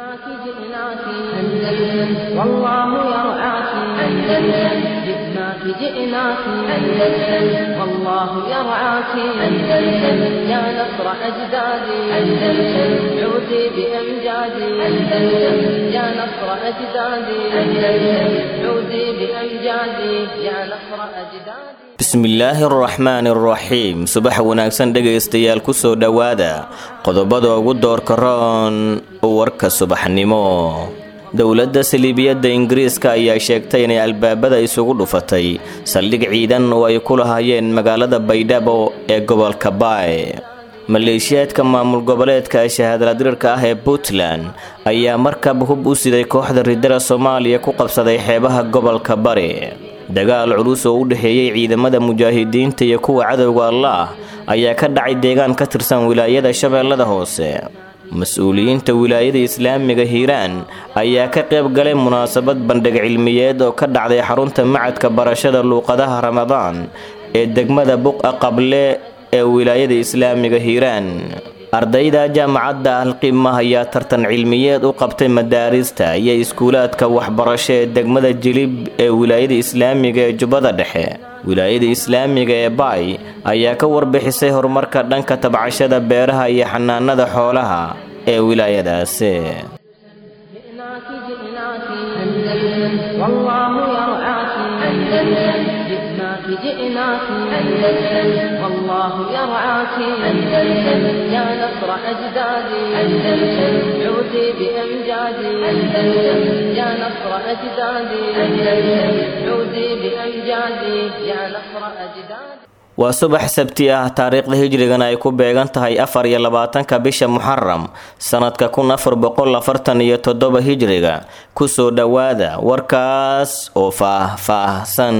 جئناك جئناك أندلس والله يرعاك أندلس جئناك جئناك أندلس والله يرعاك أندلس يا نصر أجدادي أندلس عودي بأمجادي أندلس يا نصر أجدادي أندلس عودي بأمجادي يا نصر أجدادي bismillaahi araxmaani araxiim subax wanaagsan dhegaystayaal kusoo dhowaada qodobada ugu doorka roon warka subaxnimo dowladda saliibiyadda ingiriiska ayaa sheegtay inay albaabada isugu dhufatay saldhig ciidan oo ay ku lahaayeen magaalada baydhabo ee gobolka baay maleeshiyaadka maamul goboleedka shahaadaladirirka ah ee puntland ayaa markab hub u siday kooxda ridada soomaaliya ku qabsaday xeebaha gobolka bari dagaal culus oo u dhexeeyey ciidamada mujaahidiinta iyo kuwa cadowga allaah ayaa ka dhacay deegaan ka tirsan wilaayada shabeellada hoose mas-uuliyiinta wilaayada islaamiga hiiraan ayaa ka qayb galay munaasabad bandhig cilmiyeed oo ka dhacday xarunta macadka barashada luuqadaha ramadaan ee degmada buqa qable ee wilaayada islaamiga hiiraan ardayda jaamacadda alqiimah ayaa tartan cilmiyeed u qabtay madaarista iyo iskuulaadka waxbarasho ee degmada jilib ee wilaayada islaamiga ee jubbada dhexe wilaayada islaamiga ee baay ayaa ka warbixisay horumarka dhanka tabcashada beeraha iyo xanaanada xoolaha ee wilaayadaasi جئناك جئناك أندلس والله يرعاك أندلس جئناك جئناك أندلس والله يرعاك أندلس يا نصر أجدادي أندلس عودي بأمجادي أندلس يا نصر أجدادي أندلس عودي بأمجادي يا نصر أجدادي waa subax sabti ah taariikhda hijrigana ay ku beegan tahay afar iyo labaatanka bisha muxaram sanadka kun afar boqol afartan iyo toddoba hijriga kusoo dhowaada warkaas oo faah-faahsan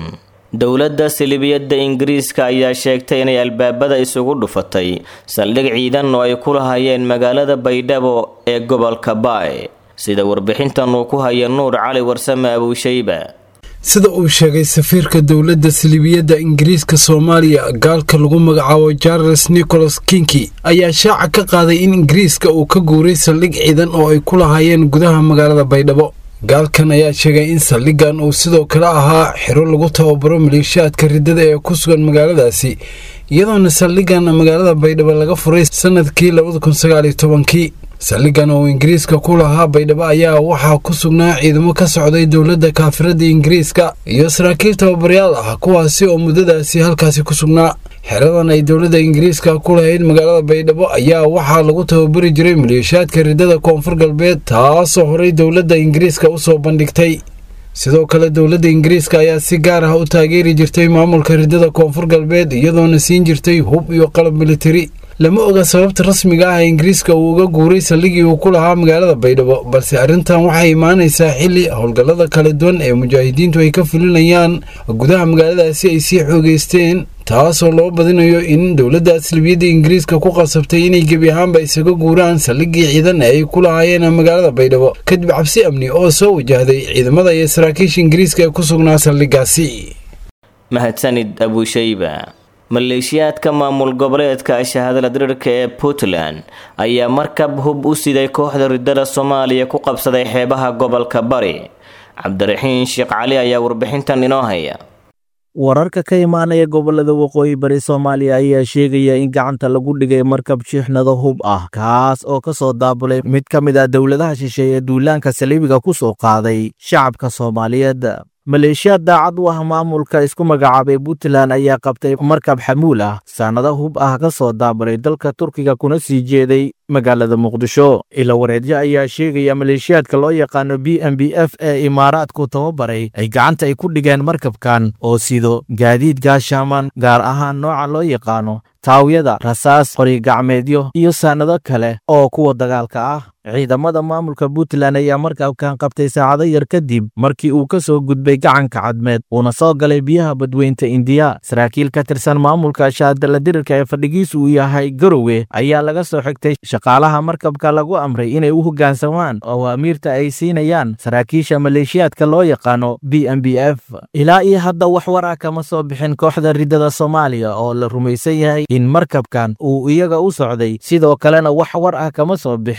dowladda silibiyadda ingiriiska ayaa sheegtay inay albaabada isugu dhufatay saldhig ciidan oo ay ku lahaayeen magaalada baydhabo ee gobolka baay sida warbixintan uu ku haya nuur cali warsame abuushayba sida uu sheegay safiirka dowladda salibiyadda ingiriiska soomaaliya gaalka lagu magacaabo charles nicholas kinki ayaa shaaca ka qaaday in ingiriiska uu ka guuray saldhig ciidan oo ay ku lahaayeen gudaha magaalada baydhabo gaalkan ayaa sheegay in saldhiggan uu sidoo kale ahaa xiro lagu tababaro maleeshiyaadka riddada ee ku sugan magaaladaasi iyadoona saldhiggan magaalada baydhabo laga furay sanadkii labada kun sagaaliyo tobankii saldhiggan oo ingiriiska ku lahaa baydhabo ayaa waxaa ku sugnaa ciidamo ka socday dowladda kaafiradda ingiriiska iyo saraakiil tababaryaal ah kuwaasi oo muddadaasi halkaasi ku sugnaa xeradan ay dowladda ingiriiska ku lahayd magaalada baydhabo ayaa waxaa lagu tababari jiray maleeshiyaadka riddada koonfur galbeed taasoo horey dowladda ingiriiska u soo bandhigtay sidoo kale dowladda ingiriiska ayaa si gaar ah u taageeri jirtay maamulka riddada koonfur galbeed iyadoona siin jirtay hub iyo qalab militari lama oga sababta rasmiga ah ee ingiriiska uu uga guuray saldhigii uu ku lahaa magaalada baydhabo balse arrintan waxay imaanaysaa xilli howlgallada kala duwan ee mujaahidiintu ay ka fulinayaan gudaha magaaladaasi ay sii xoogeysteen taasoo loo badinayo in dowladda aslibiyadda ingiriiska ku qasabtay inay gebi ahaanba isaga guuraan saldhigii ciidan ee ay ku lahaayeen magaalada baydhabo kadib cabsi amni oo soo wajahday ciidamada iyo saraakiisha ingiriiska ee ku sugnaa saldhigaasi mahadsanid abuushayba maleeshiyaadka maamul goboleedka shahaadaladirirka ee puntland ayaa markab hub u siday kooxda riddada soomaaliya ku qabsaday xeebaha gobolka bari cabdiraxiin sheekh cali ayaa warbixintan inoo haya wararka ka imaanaya gobolada waqooyi bari soomaaliya ayaa sheegaya in gacanta lagu dhigay markab shiixnado hub ah kaas oo ka soo daabulay mid ka mid ah dowladaha shisheeye ee duulaanka saliibiga ku soo qaaday shacabka soomaaliyeed maleeshiyaad daacad u ah maamulka isku magacaabay puntland ayaa qabtay markab xamuul ah saanado hub ah ka soo daabulay dalka turkiga kuna sii jeeday magaalada muqdisho ila wareedyo ayaa sheegaya maleeshiyaadka loo yaqaano b m b f ee imaaraadku tababaray ay gacanta ay ku dhigeen markabkan oo sido gaadiid gaashaaman gaar ahaan nooca loo yaqaano taawyada rasaas qorigacmeedyo iyo saanado kale oo kuwa dagaalka ah ciidamada maamulka puntland ayaa markabkan qabtay saacado yar kadib markii uu ka soo gudbay gacanka cadmeed uuna soo galay biyaha badweynta indiya saraakiil ka tirsan maamulka shaadaladirirka ee fadhigiisu uu yahay garowe ayaa laga soo xigtay shaqaalaha markabka lagu amray inay u hoggaansamaan oo amiirta ay siinayaan saraakiisha maleeshiyaadka loo yaqaano b m b f ilaa iyo hadda wax war ah kama soo bixin kooxda riddada soomaaliya oo la rumaysan yahay in markabkan uu iyaga u socday sidoo kalena wax war ah kama soo bixin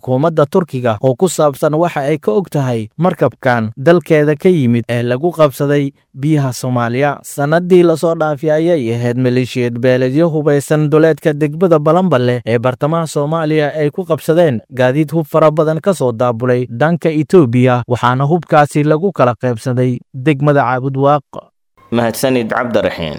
xukuumadda turkiga oo ku saabsan waxa ay ka og tahay markabkan dalkeeda ka yimid ee lagu qabsaday biyaha soomaaliya sannadii lasoo dhaafay ayay ahayd maleeshiyad beeledyo hubaysan duleedka degmada balanballe ee bartamaha soomaaliya ay ku qabsadeen gaadiid hub fara badan ka soo daabulay dhanka etoobiya waxaana hubkaasi lagu kala qaybsaday degmada caabudwaaq mahadsanid cabdiraxiin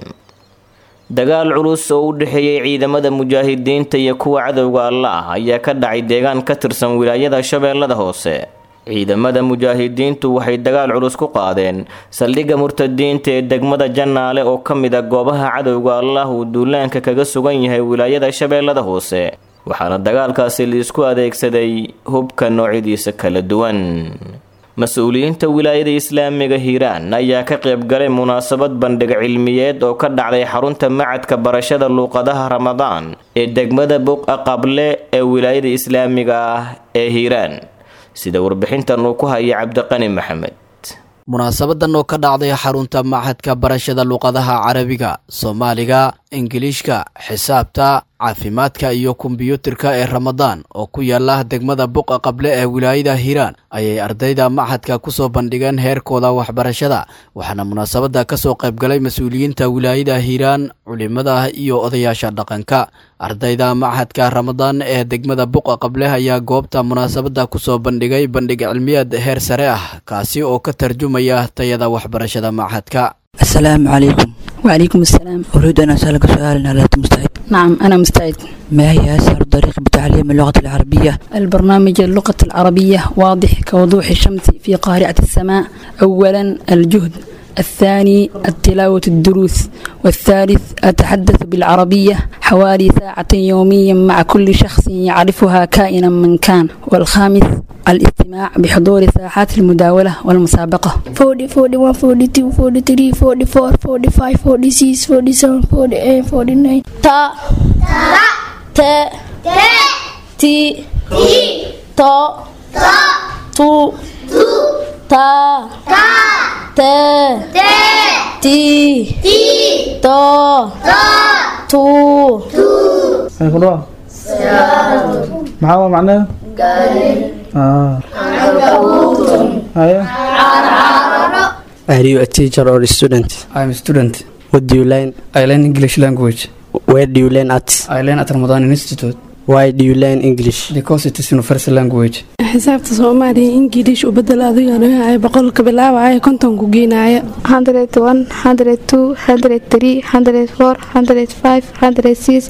dagaal culus oo u dhexeeyey ciidamada mujaahidiinta iyo kuwa cadowga alla ah ayaa ka dhacay deegaan ka tirsan wilaayada shabeellada hoose ciidamada mujaahidiintu waxay dagaal culus ku qaadeen saldhigga murtadiinta ee degmada jannaale oo ka mid a goobaha cadowga allah uu duulaanka kaga sugan yahay wilaayada shabeellada hoose waxaana dagaalkaasi liisku adeegsaday hubka noocyadiisa kala duwan mas-uuliyiinta wilaayada islaamiga hiiraan ayaa ka qaybgalay munaasabad bandhig cilmiyeed oo ka dhacday xarunta macadka barashada luuqadaha ramadaan ee degmada buqa qable ee wilaayada islaamiga ah ee hiiraan sida warbixintan uu ku haya cabdiqani maxamed munaasabadan oo ka dhacday xarunta machadka barashada luuqadaha carabiga soomaaliga ingiliishka xisaabta caafimaadka iyo kombiyuutarka ee ramadaan oo ku yaala degmada buqa qable ee wilaayada hiiraan ayay ardayda machadka kusoo bandhigeen heerkooda waxbarashada waxaana munaasabada kasoo qaybgalay mas-uuliyiinta wilaayada hiiraan culimada iyo odayaasha dhaqanka ardayda machadka ramadaan ee degmada buqa qable ayaa goobta munaasabada kusoo bandhigay bandhig cilmiyeed heer sare ah kaasi oo ka tarjumaya tayada waxbarashada machadka السلام عليكم وعليكم السلام أريد أن أسألك سؤالا هل أنت مستعد؟ نعم أنا مستعد ما هي أسهل طريقة بتعليم اللغة العربية؟ البرنامج اللغة العربية واضح كوضوح الشمس في قارعة السماء أولا الجهد الثاني التلاوة الدروس والثالث أتحدث بالعربية حوالي ساعة يوميا مع كل شخص يعرفها كائنا من كان والخامس الاستماع بحضور ساحات المداولة والمسابقة 40, 41, 42, 43, 44, 45, 46, 47, 48, 49 تا تا تي تو تو تا تا تي تو تو maxaa waa macnaheedu Are you a teacher or a student? I'm a student. What do you learn? I learn English language. Where do you learn at? I learn at Ramadan Institute. Why do you learn English? Because it is universal language. xisaabta soomaaliya ingiliish u bedel adiga leeyahay boqolka bilaabaya kontonku geenaaya 101 102 103 104 105 106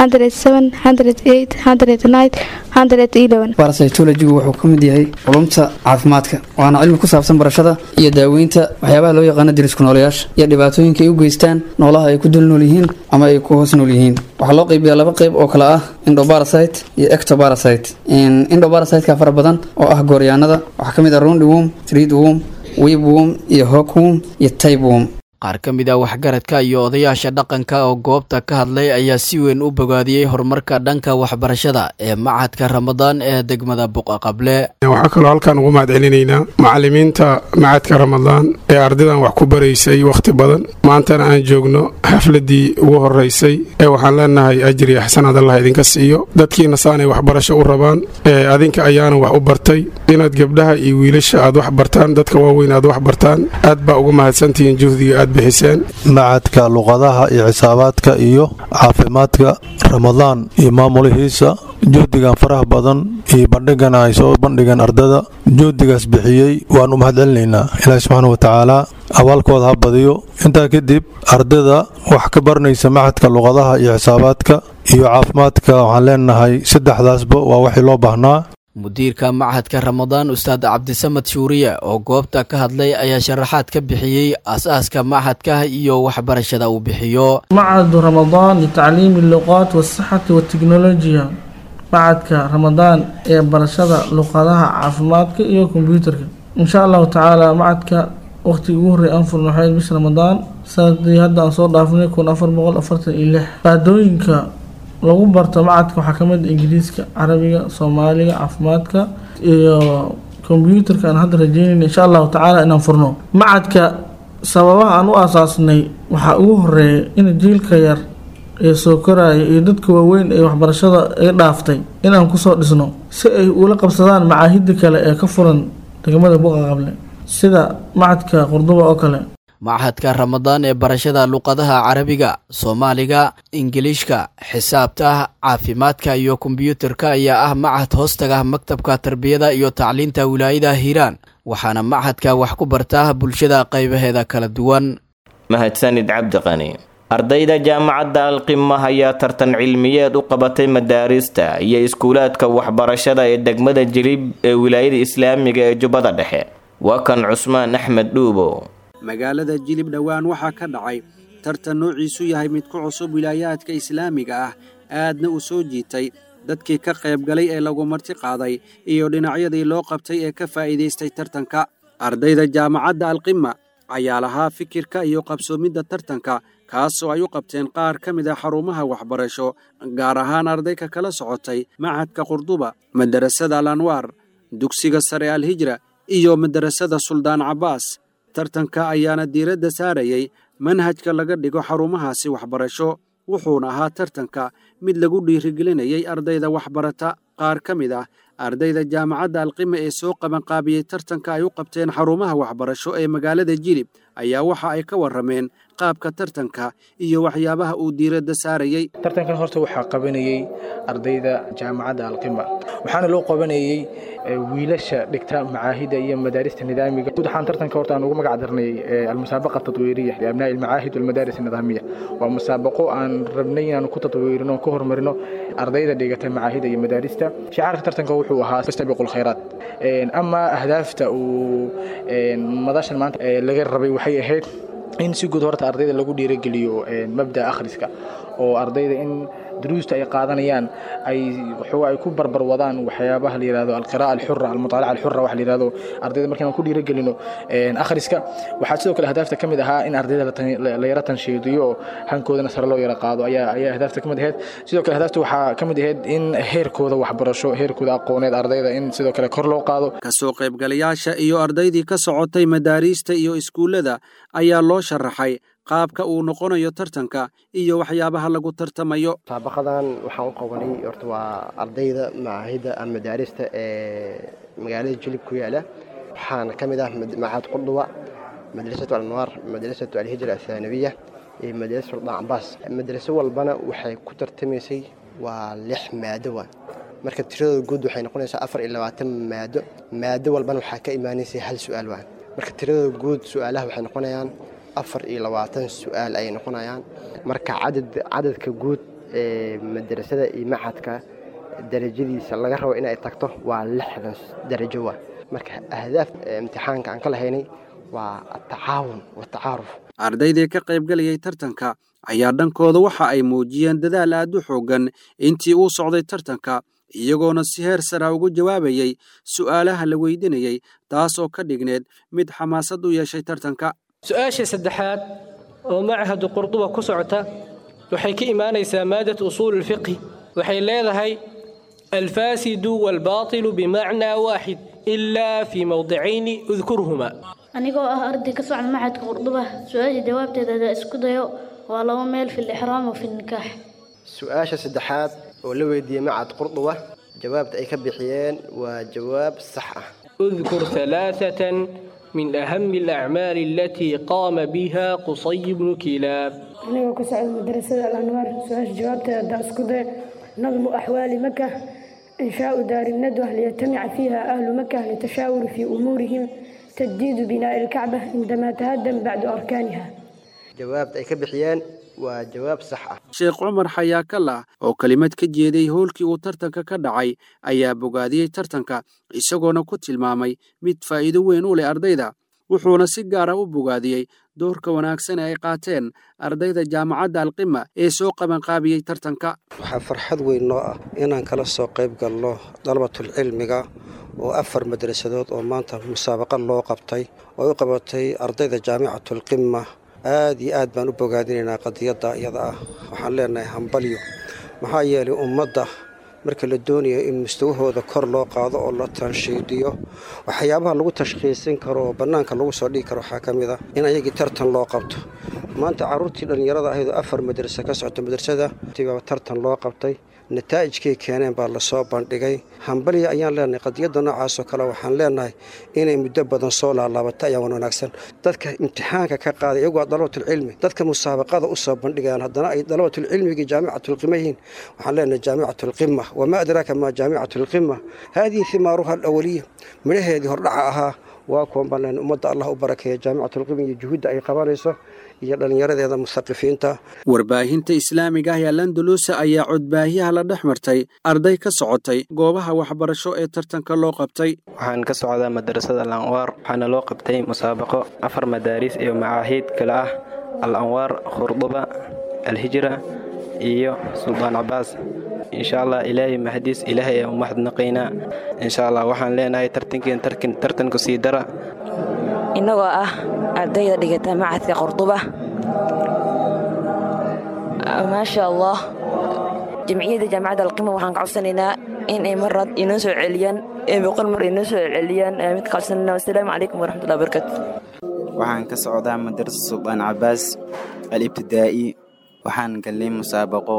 107 108 109 111 Parasitology wuxuu ka mid yahay culumta caafimaadka waana cilmi ku saabsan barashada iyo daaweynta waxyaabaha loo yaqaano dirisku noolayaasha iyo dhibaatooyinka ay u geystaan noolaha ay ku dul nool yihiin ama ay ku hoos nool yihiin waxaa loo qaybiyaa laba qayb oo kale ah endoparasite iyo ectoparasite endoparasiteka fara badan oo ah gooryaanada waxaa ka mid ah roundworm threadworm weebworm iyo hawkworm iyo tapeworm qaar ka mid a waxgaradka iyo odayaasha dhaqanka oo goobta ka hadlay ayaa si weyn u bogaadiyey horumarka dhanka waxbarashada ee machadka ramadaan ee degmada buqa qable waxaa kaloo halkaan ugu mahad celinaynaa macalimiinta macadka ramadaan ee ardaydan wax ku baraysay wakhti badan maantana aan joogno xafladii ugu horeysay ee waxaan leenahay ajri axsanaad allah idinka siiyo dadkiina saanay waxbarasho u rabaan ee adinka ayaana wax u bartay inaad gabdhaha iyo wiilasha aad wax bartaan dadka waaweyn aad wax bartaan aad baa uga mahadsantihiin juhdiga aad bixiseen macadka luqadaha iyo xisaabaadka iyo caafimaadka ramadaan iyo maamulihiisa juhdigan faraha badan iyo bandhigan ay soo bandhigeen ardada juhdigaas bixiyey waan u mahad celinaynaa ilaahi subxaana wa tacaala abaalkooda ha badiyo intaa kadib ardada wax ka baranaysa macadka luqadaha iyo xisaabaadka iyo caafimaadka waxaan leenahay saddexdaasba waa waxii loo baahnaa mudiirka machadka ramadaan ustaad cabdisamad shuuriye oo goobta ka hadlay ayaa sharaxaad ka bixiyey aas-aaska machadka iyo waxbarashada uu bixiyo معهد رمضان لتعليم اللغات والصحة والتكنولوجيا معهدka ramadaan ee barashada luqadaha caafimaadka iyo kombyuutarka insha allahu tacaala macadka waqtigii ugu horreey aan furno waxay bisha ramadaan sanadii hadda aan soo dhaafnay kun afar boqol afartan iyo lix maadooyinka lagu barto macadka waxaa kamid ah ingiriiska carabiga soomaaliga caafimaadka iyo kombyuutarka aan hadda rajeynayna insha allahu tacaala inaan furno macadka sababaha aan u aasaasnay waxaa ugu horeeya in jiilka yar ee soo koraya iyo dadka waaweyn ee waxbarashada ay dhaaftay inaan kusoo dhisno si ay ula qabsadaan macaahida kale ee ka furan degmada buqa qable sida macadka qurduba oo kale machadka ramadaan ee barashada luqadaha carabiga soomaaliga ingiliishka xisaabta caafimaadka iyo kombiyuutarka ayaa ah machad hoostaga maktabka tarbiyada iyo tacliinta wilaayada hiiraan waxaana machadka wax ku bartaa bulshada qaybaheeda kala duwan mahadsanid cabdiqani ardayda jaamacadda alqima ayaa tartan cilmiyeed u qabatay madaarista iyo iskuulaadka waxbarashada ee degmada jilib ee wilaayada islaamiga ee jubbada dhexe waa kan cusmaan axmed dhuubo magaalada jilib dhowaan waxaa ka dhacay tartan noociisu yahay mid ku cusub wilaayaadka islaamiga ah aadna u soo jiitay dadkii ka qaybgalay ee lagu marti qaaday iyo dhinacyadii loo qabtay ee ka faa'iidaystay tartanka ardayda jaamacadda alqima ayaa lahaa fikirka iyo qabsoomidda tartanka kaasoo ay u qabteen qaar ka mid a xarumaha waxbarasho gaar ahaan ardayka kala socotay machadka qurduba madarasada al anwaar dugsiga sare alhijra iyo madarasada suldaan cabbaas tartanka ayaana diiradda saarayay manhajka laga dhigo xarumahaasi waxbarasho wuxuuna ahaa tartanka mid lagu dhiirigelinayay ardayda waxbarata qaar ka mid ah ardayda jaamacadda alqima ee soo qabanqaabiyey tartanka ay u qabteen xarumaha waxbarasho ee magaalada jilib ayaa waxa ay ka warrameen qaabka tartanka iyo waxyaabaha uu diiradda saarayey tartankan horta waxaa qabanayey ardayda jaamacadda alqima waxaana loo qabanayey wiilasha dhigta macaahida iyo madaarista nidaamiga guud ahaan tartanka horta aan ugu magac darnay almusaabaqa tatwiiriya liabnaa'i almacaahid walmadaaris nidaamiya waa musaabaqo aan rabnay inaan ku tatwiirino ku horumarino ardayda dhigata macaahida iyo madaarista shicaarka tartanka wuxuu ahaa fastabiqu lkhayraat ama ahdaafta uu madashan maanta laga rabay waxay ahayd in si guud horta ardayda lagu dhiirogeliyo mabda akhriska oo ardayda in duruusta ay qaadanayaan ay waxoogaa ay ku barbar wadaan waxyaabaha la yihahdo alqira'a alxura almutaalaca alxura waxa la yihahdo ardayda markaan ku dhiirogelino akhriska waxaa sidoo kale ahdaafta ka mid ahaa in ardayda la yara tanshiidiyo oo hankoodana sare loo yara qaado ayaa ayaa ahdaafta ka mid ahayd sidoo kale ahdaafta waxaa ka mid ahayd in heerkooda waxbarasho heerkooda aqooneed ardayda in sidoo kale kor loo qaado kasoo qaybgalayaasha iyo ardaydii ka socotay madaariista iyo iskuullada ayaa loo sharaxay qaabka uu noqonayo tartanka iyo waxyaabaha lagu tartamayo musaabaqadan waxaan u qabanay horta waa ardayda macaahidda ama madaarista ee magaalada jilib ku yaala waxaana ka mid ah macahad qurduba madrasatu alanwaar madrasatu alhijra athaanabiya iyo madrasa suldaan cabaas madraso walbana waxay ku tartamaysay waa lix maado waa marka tiradooda guud waxay noqonaysaa afar iyo labaatan maado maado walbana waxaa ka imaanaysay hal su-aal waa marka tiradooda guud su-aalaha waxay noqonayaan afar iyo labaatan su-aal ayay noqonayaan marka cadad cadadka guud ee madrasada iyo macadka darajadiisa laga rabo inay tagto waa lixdan darajo waa marka ahdaaf imtixaanka aan ka lahaynay waa atacaawun watacaaruf ardaydii ka qaybgalayay tartanka ayaa dhankooda waxa ay muujiyeen dadaal aad u xooggan intii uu socday tartanka iyagoona si heer sara ugu jawaabayey su'aalaha la weydinayey taas oo ka dhigneed mid xamaasad u yeeshay tartanka su-aasha saddexaad oo machadu qurduba ku socota waxay ka imaanaysaa maadat usuul ulfiqhi waxay leedahay alfaasidu waalbaatilu bimacnaa waaxid ilaa fii mowdicayni udkurhumaa anigoo ah arday ka socda machadka qurduba su-aasha jawaabteeda hadaa isku dayo waa laba meel fi lixraam wa fi nikaax su-aasha saddexaad oo la weydiiyey macad qurduba jawaabta ay ka bixiyeen waa jawaab sax ah udkur alaaatan من أهم الأعمال التي قام بها قصي بن كلاب أنا كسعد مدرسة الأنوار سؤال جوابتها داسكودة نظم أحوال مكة إنشاء دار الندوة ليجتمع فيها أهل مكة للتشاور في أمورهم تجديد بناء الكعبة عندما تهدم بعد أركانها jawaabta ay ka bixiyeen waa jawaab sax ah sheekh cumar xayaakalla oo kelimad ka jeeday howlkii uu tartanka ka dhacay ayaa bogaadiyey tartanka isagoona ku tilmaamay mid faa'iido weyn u leh ardayda wuxuuna si gaara u bogaadiyey doorka wanaagsan ee ay qaateen ardayda jaamacadda alqima ee soo qabanqaabiyey tartanka waxaa farxad weyn noo ah inaan kala soo qayb galno dalabatulcilmiga oo afar madrasadood oo maanta musaabaqa loo qabtay oo u qabatay ardayda jaamicatulqima aad iyo aad baan u bogaadinaynaa qadiyadda iyada ah waxaan leenahay hambalyo maxaa yeelay ummadda marka la doonayo in mustawahooda kor loo qaado oo la tanshiidiyo waxyaabaha lagu tashkhiisin karo oo bannaanka lagu soo dhigi karo waxaa ka mid ah in ayagii tartan loo qabto maanta carruurtii dhallinyarada ahayd oo afar madrasa ka socota madrasada baa tartan loo qabtay nataa'ijkay keeneen baa lasoo bandhigay hambalya ayaan leenahay qadiyadda noocaasoo kale waxaan leenahay inay muddo badan soo laalaabatay ayaan wan wanaagsan dadka imtixaanka ka qaaday iyagu waa dalabatulcilmi dadka musaabaqada u soo bandhigayaan haddana ay dalabatulcilmigii jaamicatulqima yihiin waxaan leenahay jaamicatulqima wamaa adraaka maa jaamicatulqima haadihi himaaruha alawaliya midhaheedii hordhaca ahaa waa kuwan baan leenahay ummadda allah u barakeeya jaamicatulqima iyo juhudda ay qabanayso iyo dhallinyaradeeda musaqifiinta warbaahinta islaamiga ah ee landalusa ayaa codbaahiyaha la dhex martay arday ka socotay goobaha waxbarasho ee tartanka loo qabtay waxaan ka socdaa madrasada al anwaar waxaana loo qabtay musaabaqo afar madaariis iyo macaahiid kale ah al anwaar khurduba alhijra iyo suldaan cabaas insha allah ilaahay mahadiis ilaahay aan u mahadnaqaynaa insha allah waxaan leenahay tartankeen tartanku sii dara innagoo ah ardayda dhigata macadka qorduba maasha allah jamciyadda jaamacadda alqima waxaan ka codsanaynaa in ay marad inoo soo celiyaan ee boqol mar inoo soo celiyaan mid ka codsanayna wasalaamu calaykum waraxmatullahi wabarakatu waxaan ka socdaa madrasa suldaan cabaas al-ibtidaa'i waxaan galnay musaabaqo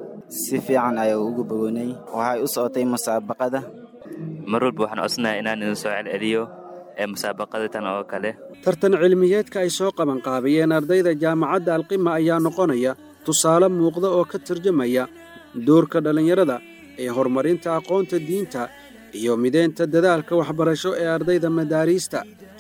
si fiican ayaa uga bogonay waxay u socotay musaabaqada mar walba waxaan codsanayaa inaan idin soo celceliyo ee musaabaqada tan oo kale tartan cilmiyeedka ay soo qabanqaabiyeen ardayda jaamacadda alqima ayaa noqonaya tusaale muuqda oo ka tarjamaya doorka dhallinyarada ee horumarinta aqoonta diinta iyo mideynta dadaalka waxbarasho ee ardayda madaariista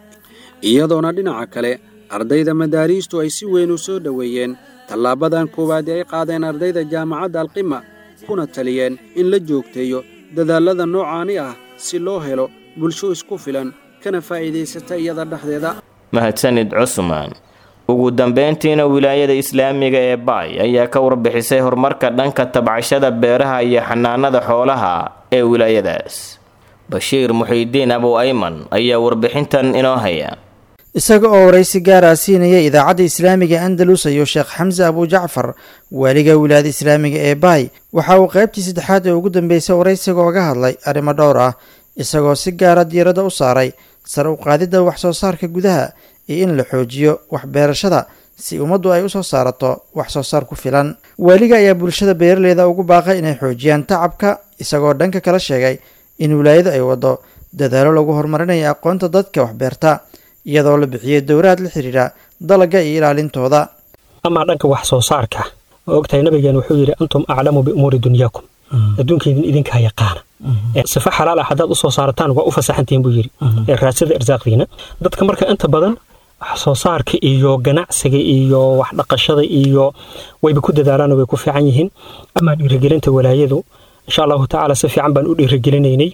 iyadoona dhinaca kale ardayda madaariistu ay si weyn u soo dhoweeyeen tallaabadan koowaad ee ay qaadeen ardayda jaamacadda alqima kuna taliyeen in la joogteeyo dadaallada noocaani ah si loo helo bulsho isku filan kana faa'iidaysata iyada dhexdeeda mahadsanid cusmaan ugu dambeyntiina wilaayada islaamiga ee baay ayaa ka warbixisay horumarka dhanka tabcashada beeraha iyo xanaanada xoolaha ee wilaayadaas bashiir muxiidiin abow ayman ayaa warbixintan inoo haya isaga oo waraysi gaara siinaya idaacadda islaamiga andalus ayuu sheekh xamse abujacfar waaliga wilaayada islaamiga ee baay waxa uu qaybtii saddexaad ee ugu dambeysay waraysiga oga hadlay arrimo dhowr ah isagoo si gaara diiradda u saaray sar u qaadidda wax soo saarka gudaha iyo in la xoojiyo waxbeerashada si ummaddu ay u soo saarato wax soo saar ku filan waaliga ayaa bulshada beeraleyda ugu baaqay inay xoojiyaan tacabka isagoo dhanka kala sheegay in wilaayadu ay waddo dadaalo lagu horumarinayo aqoonta dadka waxbeerta iyadoo la bixiyey dowraad la xidhiidha dalagga iyo ilaalintooda amaa dhanka wax soo saarka oo ogtahay nabigeen wuxuu yidhi antum aclamu biumuuri dunyaakum adduunkaydin idinkaa yaqaana sifa xalaal ah haddaad u soo saarataan waa u fasaxantihiin buu yidhi ee raadsada irsaaqdiina dadka marka inta badan wax soo saarka iyo ganacsiga iyo wax dhaqashada iyo wayba ku dadaalaan way ku fiican yihiin amaa dhiirigelinta walaayadu insha allahu tacaala si fiican baan u dhiirigelinaynay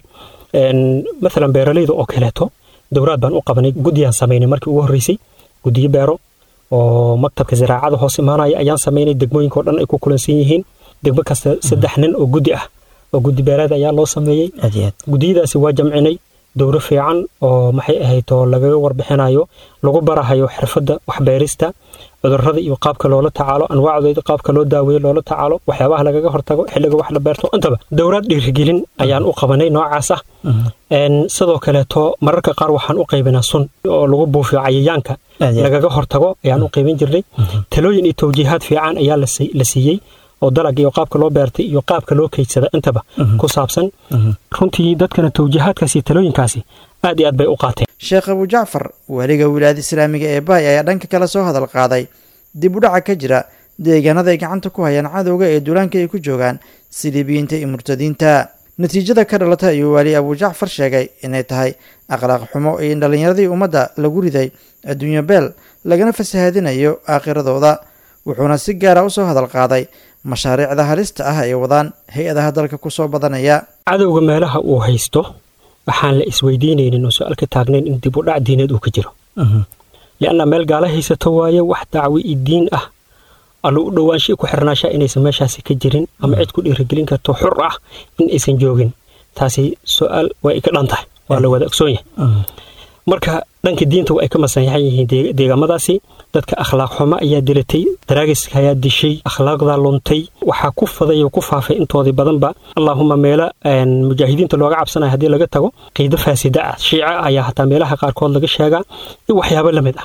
maalan beeralayda oo kaleeto dowraad baan u qabanay guddiyaan samaynay markii ugu horreysay guddiyo beero oo maktabka ziraacada hoos imaanaya ayaan samaynay degmooyinka oo dhan ay ku kulansan yihiin degmo kasta saddex nin oo guddi ah oo guddi beereed ayaa loo sameeyey guddiyadaasi waa jamcinay dowro fiican oo maxay ahayd oo lagaga warbixinayo lagu barahayo xirfadda waxbeerista cudurrada iyo qaabka loola tacaalo anwaacdooda qaabka loo daaweeyo loola tacaalo waxyaabaha lagaga hortago xilliga wax la beerto intaba dowraad dhiirigelin ayaan u qabanay noocaas ah sidoo kaleeto mararka qaar waxaan u qaybinaa sun oo lagu buufiyo cayayaanka lagaga hortago ayaan u qaybin jirnay talooyin iyo tawjiihaad fiican ayaa la siiyey oo dalag iyo qaabka loo beertay iyo qaabka loo keydsada intaba ku saabsan runtii dadkana tawjiihaadkaasi iyo talooyinkaasi aad iyo aad bay u qaateen sheekh abujacfar waaliga wilaayada islaamiga ee baay ayaa dhanka kale soo hadal qaaday dib u dhaca ka jira deegaanada ay gacanta ku hayaan cadowga ee duulaanka ay ku joogaan siliibiyiinta iyo murtadiinta natiijada ka dhalata ayuu waali abujacfar sheegay inay tahay akhlaaq xumo iyo in dhallinyaradii ummadda lagu riday adduunyo beel lagana fasahaadinayo aakhiradooda wuxuuna si gaara u soo hadal qaaday mashaariicda halista ah ay wadaan hay-adaha dalka ku soo badanaya cadowga meelaha uu haysto waxaan la isweydiinaynin oo su-aal ka taagnayn in dib u dhac diineed uu ka jiro lianna meel gaala haysato waaye wax dacwi i diin ah allo u dhowaansha ku xirnaashaa inaysan meeshaasi ka jirin ama cid ku dhiirigelin karto xur ah in aysan joogin taasi su-aal way ka dhan tahay waa la wada ogsoon yahay marka dhanka diinta ay ka masanyaxan yihiin deegaamadaasi dadka akhlaaq xumo ayaa dilatay daraagiska ayaa dishay akhlaaqdaa luntay waxaa ku faday oo ku faafay intoodii badanba allaahuma meelo mujaahidiinta looga cabsanaya haddii laga tago qiido faasida ah shiica ayaa hataa meelaha qaarkood laga sheegaa iyo waxyaabo la mid ah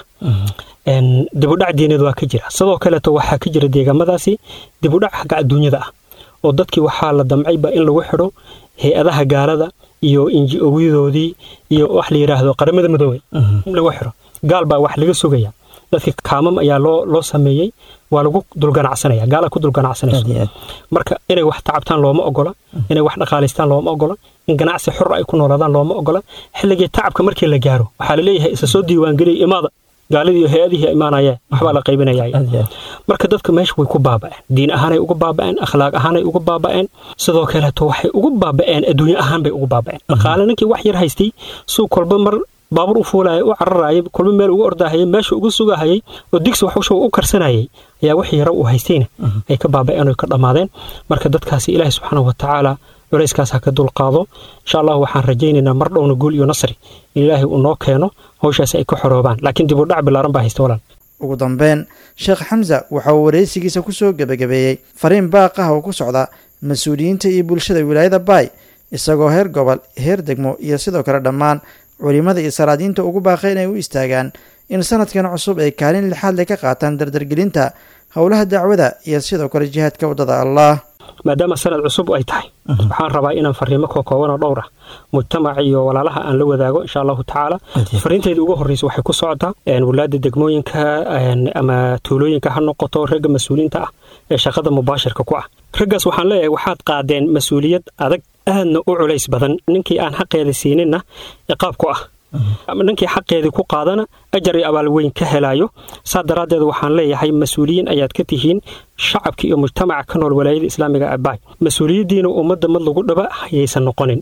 dibudhac diineed waa ka jira sidoo kaleeto waxaa ka jira deegaamadaasi dibudhac xagga adduunyada ah oo dadkii waxaa la damcayba in lagu xidho hay-adaha gaalada iyo inji-owiyadoodii iyo wax la yidhaahdo qaramada midoobey in lagu xidho gaal baa wax laga sugaya dadka kaamam ayaa loo loo sameeyey waa lagu dulganacsanaya gaala ku dulganacsanayso marka inay wax tacabtaan looma ogola inay wax dhaqaalaystaan looma ogola in ganacsi xor ay ku noolaadaan looma ogola xilligii tacabka markii la gaaro waxaa la leeyahay isa soo diiwaangeliya imaada gaaladii iyo hay-adihii imaanayeen waxbaa la qaybinaya marka dadka meesha way ku baaba'een diin ahaanay uga baaba'een akhlaaq ahaanay uga baaba'een sidoo kaleeto waxay ugu baaba'een adduunye ahaan bay ugu baaba'een dhaqaale ninkii wax yar haystay suu kolba mar baabuur u fuulaya u cararayay kolba meel uga ordahayay meesha uga sugahayay oo digsi waxusha u karsanayay ayaa wax yara uu haystayna ay ka baaba'een oo ka dhammaadeen marka dadkaasi ilaahi subxaana wa tacaala culayskaas ha ka dulqaado insha allah waxaan rajaynaynaa mar dhowna guul iyo nasri in ilaahay uu noo keeno hawshaasi ay ka xoroobaan laakiin dib u dhac bilaaran baa haysta walaal ugu dambeyn sheekh xamsa waxa uu wareysigiisa ku soo gebagabeeyey fariin baaq ah oo ku socda mas-uuliyiinta iyo bulshada wilaayada baay isagoo heer gobol heer degmo iyo sidoo kale dhammaan culimmada iyo salaadiinta ugu baaqay inay u istaagaan in sanadkan cusub ay kaalin lixaad le ka qaataan dardargelinta howlaha dacwada iyo sidoo kale jihaadka waddada allah maadaama sanad cusub ay tahay waxaan rabaa inaan fariimo ka koobanoo dhowr ah mujtamac iyo walaalaha aan la wadaago insha allahu tacaala fariintayda ugu horreysa waxay ku socotaa walaada degmooyinka ama tuulooyinka ha noqoto ragga mas-uuliyiinta ah ee shaqada mubaashirka ku ah raggaas waxaan leeyahay waxaad qaadeen mas-uuliyad adag aadna u culays badan ninkii aan xaqeeda siininna ciqaab ku ah ninkii xaqeedii ku qaadana ajar iyo abaal weyn ka helaayo saa daraaddeed waxaan leeyahay mas-uuliyiin ayaad ka tihiin shacabka iyo mujtamaca ka nool walaayada islaamiga abaay mas-uuliyaddiina ummadda mad lagu dhaba hayaysan noqonin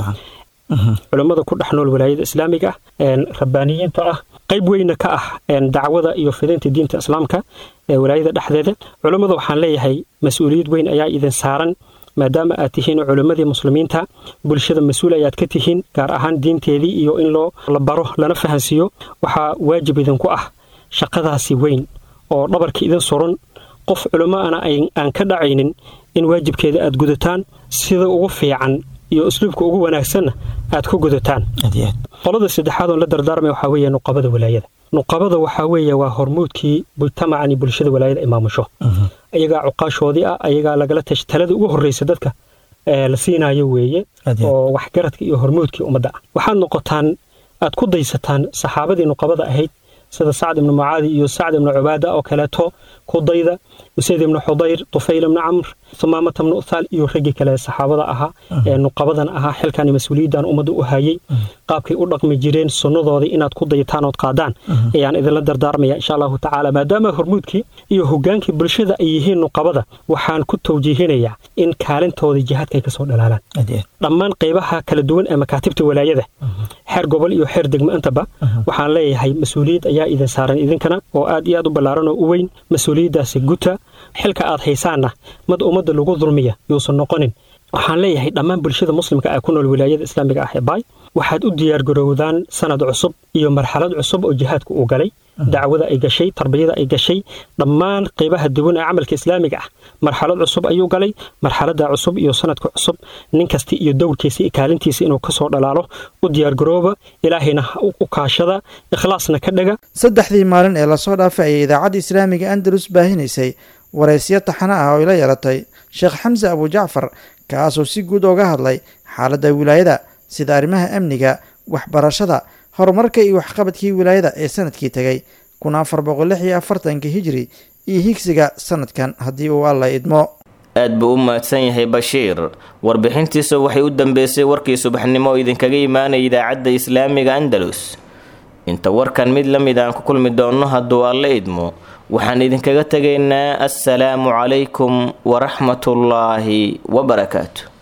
culammada ku dhex nool walaayada islaamiga ah rabbaaniyiinta ah qayb weyna ka ah dacwada iyo fidinta diinta islaamka ee walaayada dhexdeeda culammada waxaan leeyahay mas-uuliyad weyn ayaa idin saaran maadaama aad tihiin culimmadii muslimiinta bulshada mas-uul ayaad ka tihiin gaar ahaan diinteedii iyo in loo la baro lana fahansiiyo waxaa waajib idinku ah shaqadaasi weyn oo dhabarka idin suran qof culimmoana aan ka dhacaynin in waajibkeeda aad gudataan sida ugu fiican iyo usluubka ugu wanaagsanna aad ku gudataan qolada saddexaad oon la dardaarmay waxaa weeye nuqabada walaayada nuqabada waxaa weeye waa hormuudkii mujtamacan iyo bulshada walaayada ay maamusho ayagaa cuqaashoodii ah ayagaa lagala tash talada ugu horreysa dadka la siinayo weeye oo waxgaradka iyo hormuudkii ummadda ah waxaad noqotaan aad ku daysataan saxaabadii nuqabada ahayd sida sacd ibnu mucaadi iyo sacd ibnu cubaada oo kaleeto kudayda usayd ibnu xudayr tufayl ibnu camr sumaamata ibnu uthaal iyo raggii kale saxaabada ahaa ee nuqabadan ahaa xilkan mas-uuliyaddan ummadda u hayay qaabkay u dhaqmi jireen sunnadoodii inaad ku dayataan ood qaadaan ayaan idinla dardaarmaya insha allahu tacaala maadaama hormuudkii iyo hogaankii bulshada ay yihiin nuqabada waxaan ku tawjiihinayaa in kaalintoodii jihaadka ay kasoo dhalaalaan dhammaan qaybaha kala duwan ee makaatibta walaayada xeer gobol iyo xeer degmo intaba waxaan leeyahay mas-uuliyad ayaa idin saaran idinkana oo aad iyo aad u ballaaran oo u weyn mas-uuliyaddaasi guta xilka aad haysaanna mad ummadda lagu dulmiya yuusan noqonin waxaan leeyahay dhammaan bulshada muslimka ee ku nool wilaayada islaamiga ah ee baay waxaad u diyaargarowdaan sanad cusub iyo marxalad cusub oo jihaadka uu galay dacwada ay gashay tarbiyada ay gashay dhammaan qaybaha duwan ee camalka islaamiga ah marxalad cusub ayuu galay marxalada cusub iyo sanadka cusub nin kasta iyo dowrkiisa iyo kaalintiisa inuu kasoo dhalaalo u diyaargarooba ilaahayna u kaashada ikhlaasna ka dhaga saddexdii maalin ee lasoo dhaafay ayay idaacadda islaamiga andalus baahinaysay waraysyo taxano ah oo ila yeelatay sheekh xamse abujacfar kaasoo si guud ooga hadlay xaaladda wilaayada sida arrimaha amniga waxbarashada horumarka iyo waxqabadkii wilaayada ee sanadkii tegay kun afar boqol lix iyo afartanka hijri iyo higsiga sanadkan haddii uu alla idmo aad buu u mahadsan yahay bashiir warbixintiisa waxay u dambeysay warkii subaxnimo oo idinkaga imaanaya idaacadda islaamiga andalus inta warkan mid la mid aan ku kulmi doonno hadduu alla idmo waxaan idinkaga tegaynaa assalaamu calaykum waraxmatullaahi wabarakaatu